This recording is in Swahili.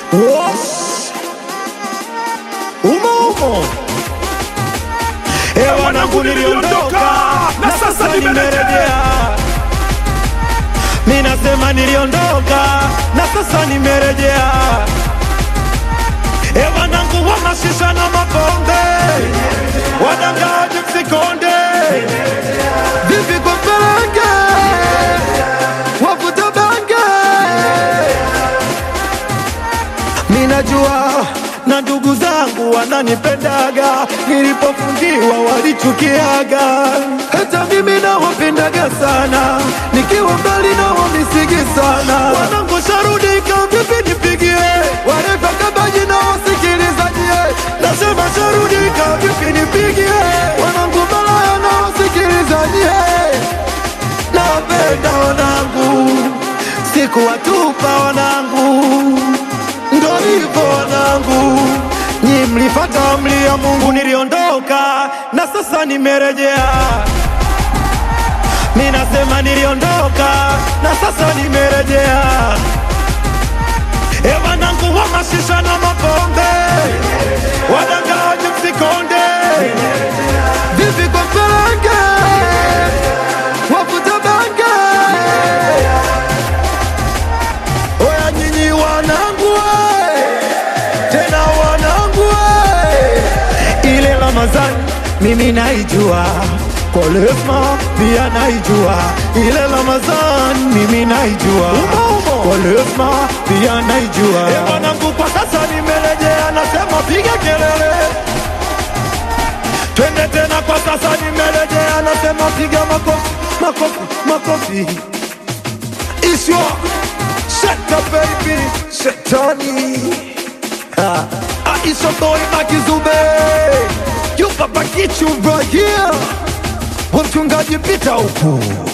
Wosh. Umo umo. Eh, wanangu niliondoka na sasa nimerejea. Mimi nasema niliondoka na sasa nimerejea. Eh, wanangu wa mashisha na mapombe. Wadangaji msikonde. Vipi kwa pelenge? Wavuta bange. Minajua na ndugu zangu wananipendaga, nilipofungiwa walichukiaga. Hata mimi nawapendaga sana, nikiwa mbali nao nisigi sana. Wanangu sharudika, vipi nipigie warefa kabaji na wasikilizajie, nasema sharudika, vipi nipigie wanangu malaya na wasikilizajie nawapenda wanangu, sikuwatupa wanangu, ndo hivyo wanangu, nyi mlifata amri ya Mungu, niliondoka na sasa nimerejea. Mi nasema niliondoka na sasa nimerejea. E wanangu wa mashisha na mapombe, wadangaji msikonde, vipi kwa pelenge wavuta bange. Oya nyinyi wanangu we, tena wanangu we, ile Ramadhani mimi naijua Kolesma pia naijua ile Ramadhani mimi naijua Kolesma pia naijua e wanangu, kwa sasa nimerejea, nasema piga kelele twende tena, kwa sasa nimerejea, nasema piga makofi, makofi, makofi. Iswa shaka baby, shetani Ha. Aisha boy Makizube, you papa kichu right here, mchungaji pita huku